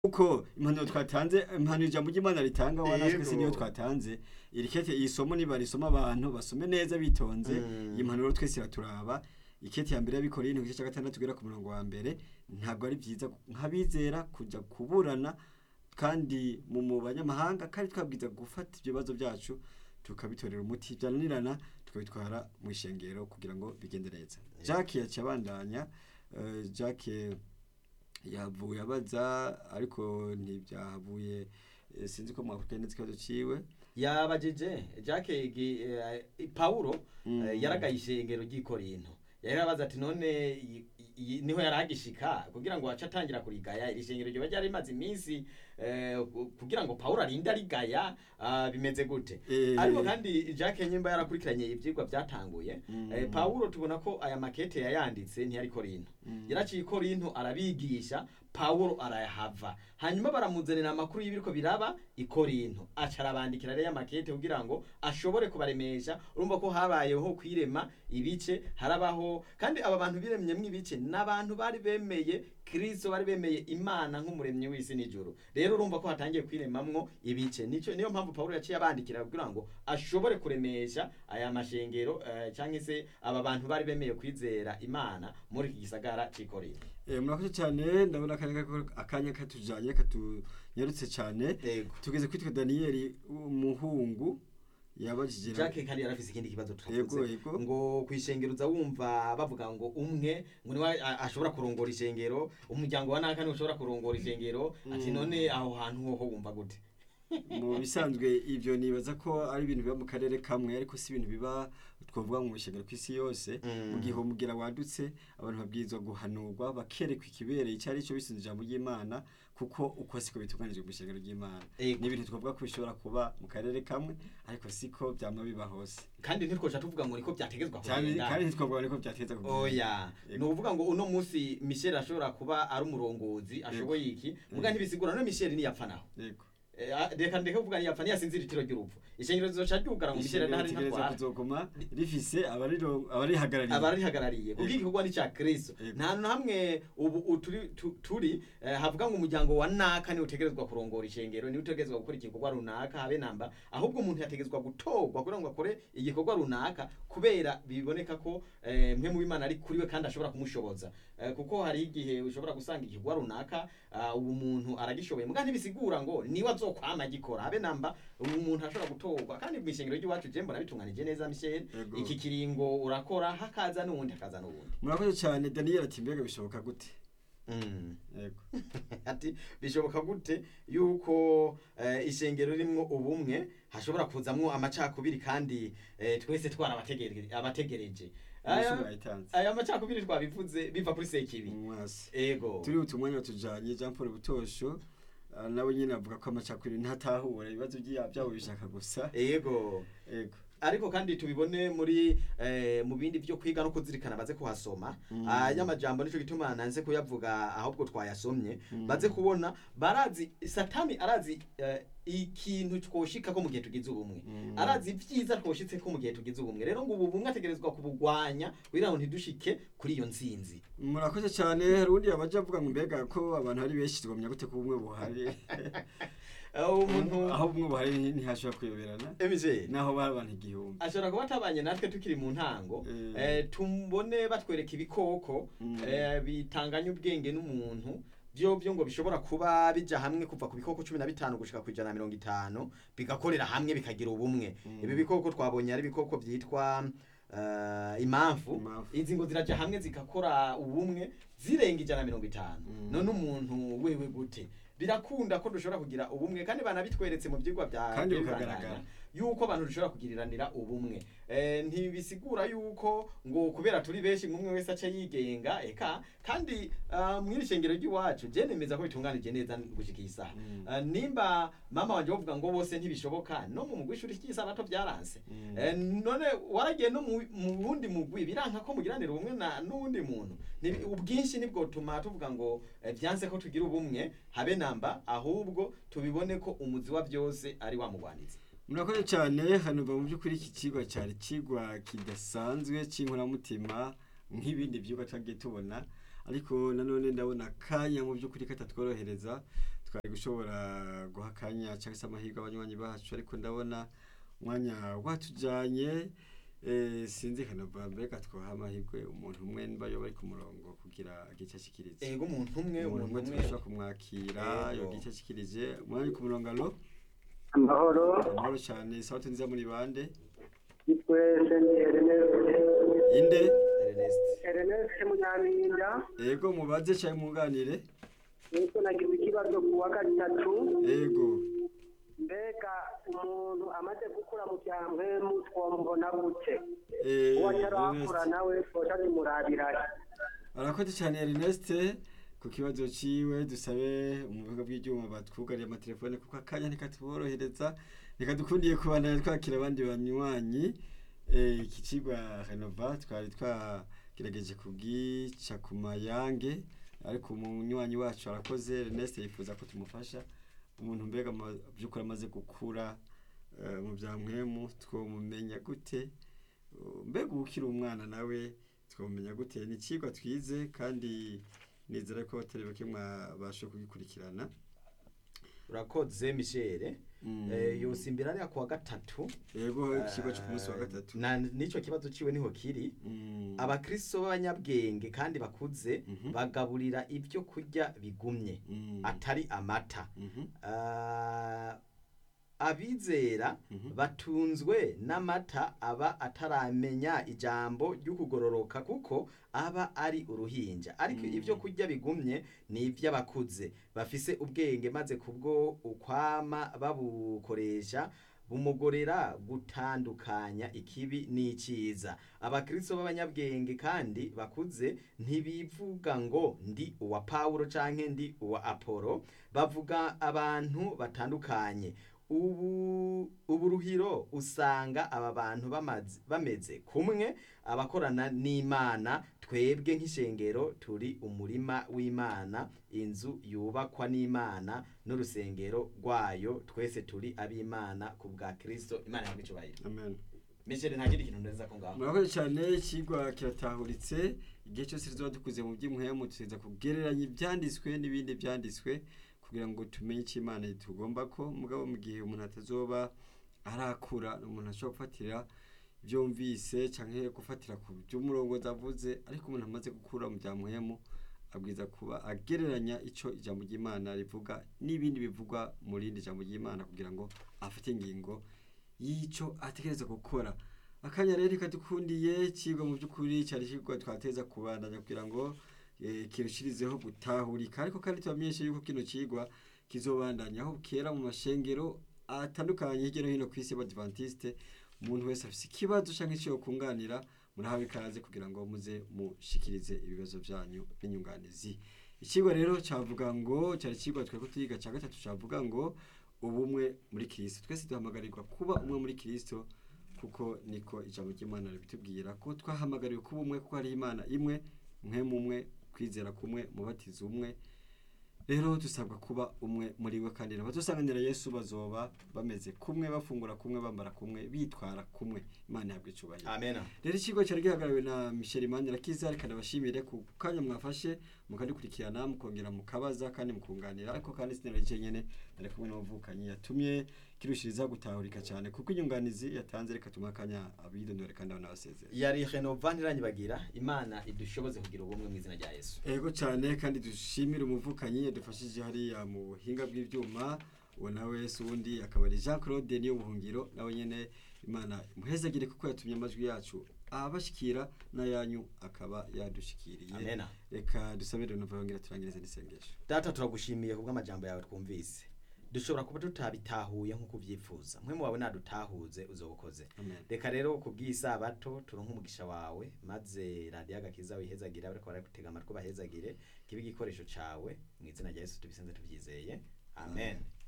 uko impanuro twatanze impanuro ijambo ry'imana ritanga wa natwe si Yego. niyo twatanze iri kete iyi somo niba risoma abantu basome neza bitonze Mm. iyi mpanuro twese iraturaba ikete ya mbere y'abikoreye igice cya gatandatu ugera ku murongo wa mbere ntabwo ari byiza nk'abizera kujya kuburana kandi mu mu banyamahanga kandi twabwiza gufata ibyo bibazo byacu tukabitorera umuti byananirana tukabitwara mu ishengero kugira ngo bigende neza Jacques yaciye abandanya eh, Jacques yavuye abaza ariko ntibyahavuye eh, sinzi ko mwakurikiranye neza ikibazo ciwe yabajije jacques gi- eh, paulo Mm. eh, yaragaye ishengero ry'ikorinto yari abaza ati none i- i- niho yari agishika kugira ngo ace atangira kurigaya iri shengero ryoba ryari rimaze iminsi eh, ku- kugira ngo paulo arinde arigaya ah, bimeze gute Eh. ariko kandi jacques nyimba yarakurikiranye ivyigwa byatanguye Mm. eh, paulo tubona ko aya makete yayanditse ntiyari korinto Mm. yaraciye ikorinto arabigisha paulo arayahava hanyuma baramuzanira amakuru y'ibiriko biraba ikorinto aca arabandikira rero amakete kugira ngo ashobore kubaremesha urumva ko habayeho kwirema ibice harabaho kandi aba bantu biremyemwo ibice n'abantu bari bemeye kristo bari bemeye imana nk'umuremyi w'isi n'ijuru rero urumva ko hatangiye kwiremamwo ibice nico niyo mpamvu paulo yaciye abandikira kugira ngo ashobore kuremesha aya mashengero eh, canke se aba bantu bari bemeye kwizera imana muri iki gisagara c'ikorinto Eh, murakoze cyane ndabona akanya kako- akanya katujanye katunyarutse cyane yego tugeze kwitwa daniyeli umuhungu yabajije Jacques kandi yarafise ikindi kibazo Yego, twavuze yego. ngo kwishengero uza wumva bavuga ngo umwe ngo niwe a- ashobora kurongora ishengero umuryango wa naka niwe ushobora kurongora ishengero ati Mm. none aho hantu hoho wumva gute mu bisanzwe ibyo nibaza ko ari ibintu biba mu karere kamwe ariko si ibintu biba twavuga mu bishengero ku isi yose Mm. mu gihe umugira wadutse abantu babwirizwa guhanurwa bakerekwa ikibereye icyo ari cyo bisunze ijambo ry'imana kuko uko siko bitunganijwe mu ishengero ry'imana Yego. ni ibintu twavuga ko bishobora kuba mu karere kamwe ariko siko byama biba hose kandi ntitwoca tuvuga ngo niko byategezwa cyane kugenda kandi ntitwavuga ko byateza kugenda. oya Yego. ni ukuvuga ngo uno munsi michel ashobora kuba ari umurongozi ashoboye iki muga ntibisigura no michel niyapfa naho yego Eh, ah, reka ndeke kuvuga niyapfa niyasinzira itiro ry'urupfu ishengero rizoca ryugara ngo michel ishengero ntahari ritegereza ntatwara kuzoguma rifise abariro- abarihagarariye abarihagarariye kuko igikorwa ni cya kristo Yego. nta hantu hamwe ubu u- turi tu- turi eh, havuga ngo umuryango wa naka niwe utegerezwa kurongora ishengero niwe utegerezwa gukora igikorwa runaka habe namba ahubwo umuntu yategerezwa gutorwa kugira ngo akore igikorwa runaka kubera biboneka ko eh, mwe mu bimana ari kuri we kandi ashobora kumushoboza Eh, kuko hari igihe ushobora gusanga igikorwa runaka ah, ubu muntu aragishoboye muga ntibisigura ngo niwe azokwama agikora habe namba ubu umuntu ashobora gutorwa kandi mu ishengero ry'iwacu je mbona bitunganije neza Michel Yego. iki kiringo urakora hakaza n'uwundi hakaza n'uwundi murakoze cyane daniyeli ati mbega bishoboka gute Mm. yego ati bishoboka gute yuko eh, ishengero rimwo ubumwe hashobora kuzamwo amacakubiri kandi eh, twese twarabategereje abategereje Yesu aya yayitanze aya macakubiri twabivuze biva kuri sekibi mwasi ego turi utumwanya tujanye Jean Paul Butosho ah, nawe nyine avuga ko amacakubiri ntatahura ibibazo bya- byabo bishaka gusa ego yego ariko kandi tubibone muri eh, mu bindi byo kwiga no kuzirikana baze kuhasoma Mm. aya majambo nico gituma nanze kuyavuga ahubwo twayasomye Mm. baze kubona barazi satani arazi eh, ikintu twoshika ko mu gihe tugize ubumwe Mm. arazi ibyiza twoshitse ko mu gihe tugize ubumwe rero ngo ubu bumwe ategerezwa kubugwanya kugira ngo ntidushike kuri iyo nsinzi murakoze cyane hari undi yabaje avuga ngo mbega ko abantu ari benshi twamenya gute ko ubumwe buhari aho umuntu aho ubumwe buhari nti- ntihashobora kuyoberana emije naho bari abantu igihumbi ashobora kuba atabanye natwe tukiri mu ntango Mm. eh, tumbone batwereka ibikoko Mm. eh, bitanganya ubwenge n'umuntu byo byo ngo bishobora kuba bija hamwe kuva ku bikoko cumi na bitanu gushika ku ijana na mirongo itanu bigakorera hamwe bikagira ubumwe Mm. ibi bikoko twabonye ari ibikoko byitwa uh, imamfu Imamfu. izi ngo ziraja hamwe zigakora ubumwe zirenga ijana na mirongo itanu Mm. none umuntu wewe gute birakunda ko dushobora kugira ubumwe kandi banabitweretse mu byigwa bya Kandi bya bukagaragara. Bibanana, yuko abantu dushobora kugiriranira ubumwe eh, ntibisigura yuko ngo kubera turi benshi umwe wese ace yigenga eka kandi uh, mwiri shengero ry'iwacu je nemeza ko bitunganije neza gushika iyi saha Mm. uh, nimba mama wanje bavuga ngo bose ntibishoboka no mu mugwi ishuri ry'isabato byaranse Mm. eh, none waragiye no mu mu wundi mugwi biranka ko mugiranira ubumwe na n'uwundi muntu Ni- ubwinshi nibwo tuma tuvuga ngo eh, byanse ko tugira ubumwe habe namba ahubwo tubibone ko umuzi wa byose ari wa mugwanizi murakoze cyane hano mu by'ukuri iki kigwa cyari kigwa kidasanzwe cy'inkoramutima nk'ibindi byigwa twagiye tubona ariko nanone ndabona akanya mu by'ukuri katatworohereza twari gushobora guha akanya cyangwa se amahirwe abanywanyi bacu ariko ndabona umwanya watujanye eh, sinzi kanava mbega twaha amahirwe umuntu umwe niba yoba ari ku murongo kugira igice ashikirize ego umuntu umwe umuntu umuntu umwe umwe turashobora kumwakira Yego. yogira igice ashikirije umwanya uri ku murongo alo amahoro amahoro cyane sauti nziza muri bande twese ni Ernest inde Ernest Ernest Munyaminda ego mubaze cyangwa mwunganire niko nagize ikibazo ku wa gatatu ego mbega umuntu amaze gukura mu cyambwe twomubona gute eh, uwo atarakura Ernest. nawe twoca tumurabirahe arakoze cyane Ernest ku kibazo ciwe dusabe umuvuga bw'ibyuma batwugariye amatelefone kuko akanya ntikatuborohereza reka dukundiye kubandanya twakira abandi banywanyi eh, iki cigwa renova twari twagerageje kugica ku mayange ariko umunywanyi wacu arakoze Ernest yifuza ko tumufasha umuntu mbega ama- by'ukuri amaze gukura eh, mu bya mwemu twomumenya gute Uh, mbega uba ukiri umwana nawe twamenya gute ni ikigwa twize kandi nizera ko batari bake mwabashe kugikurikirana urakoze Michel Mm. eh yosimbira ari kuwa gatatu yego ikigo cyo ku munsi wa Eh, gatatu na nico kibazo ciwe niho kiri Mm. abakristo b'abanyabwenge kandi bakuze Mhm. bagaburira ibyo kurya bigumye Mm. atari amata Mhm. Ah, abizera Mhm. batunzwe n'amata aba ataramenya ijambo ry'ukugororoka kuko aba ari uruhinja ariko Mm. ibyo kurya bigumye ni iby'abakuze bafise ubwenge maze kubwo ukwama babukoresha bumugorera gutandukanya ikibi n'icyiza abakristo b'abanyabwenge kandi bakuze ntibivuga ngo ndi uwa pawulo canke ndi uwa apolo bavuga abantu batandukanye ubu uburuhiro usanga aba bantu bamaze- bameze kumwe abakorana n'imana twebwe nk'ishengero turi umurima w'imana inzu yubakwa n'imana n'urusengero rwayo twese turi ab'imana ku bwa kristo imana yabwo icyubahiro amen misheri nta kindi kintu neza ko ngaho murakoze cyane ikigwa kiratahuritse igihe cyose tuzoba dukuze mu by'umuhemu tuza kugereranya ibyanditswe n'ibindi byanditswe kugira ngo tumenye icyo imana tugomba ko mugabo mu gihe umuntu atazoba arakura umuntu ashobora gufatira ibyo yumvise cyangwa gufatira ku by'umurongo avuze ariko umuntu amaze gukura mu bya muhemu abwiza kuba agereranya icyo ijambo ry'imana rivuga n'ibindi bivugwa mu rindi jambo ry'imana kugira ngo afate ingingo y'icyo ategereza gukora akanya rero kadukundiye ikigwa mu by'ukuri cyari ikigwa twateza kubandanya kugira ngo eh, kirushirizeho gutahurika ariko kandi tubamenyeshe yuko kino kigwa kizobandanya aho kera mu mashengero atandukanye hirya no hino ku isi y'abadivantiste umuntu wese afite ikibazo cyangwa icyo kunganira murahawe ikaze kugira ngo muze mushikirize ibibazo byanyu n'inyunganizi ikigwa rero cyavuga ngo cyari ikigwa twari tuyiga cya gatatu cyavuga ngo ubumwe muri kirisito twese duhamagarirwa kuba umwe muri kirisito kuko niko ijambo ry'imana ribitubwira ko twahamagariwe kuba umwe kuko hari imana imwe mwe mumwe kwizera kumwe mubatizo umwe rero dusabwa kuba umwe muri we kandi abadusanganira yesu bazoba bameze kumwe bafungura kumwe bambara kumwe bitwara kumwe imana yabwo icubahiro amena rero ikigo cyari gihagarariwe na michel manirakiza reka ndabashimire ku kanya mwafashe mukadukurikirana mukongera mukabaza kandi mukunganira ariko kandi sinaragiye nyene nari kumwe n'umuvukanyi yatumye kirushiriza gutahurika cyane kuko inyunganizi yatanze reka tumuha akanya abidondore kandi abanabasezera yari renova ntiranyibagira imana idushoboze kugira ubumwe mu izina rya yesu ego cyane kandi dushimire umuvukanyi yadufashije hariya mu buhinga bw'ibyuma uwo nawe si uwundi akaba ari jean claude niyo buhungiro nawe nyine imana imuhezagire kuko yatumye amajwi yacu abashyikira n'ayanyu akaba yadushikiriye amena reka dusabire renova yongera turangirize n'isengesho data turagushimiye kubw'amajambo yawe twumvise dushobora kuba tutabitahuye nk'uko ubyifuza mwe mu wawe nadutahuze uzobukoze amen reka rero kubw'isabato turonke umugisha wawe maze radiyo agakiza wihezagire ariko baragutega amatwi bahezagire kibe igikoresho cawe mu izina rya yesu tubisenze tubyizeye amen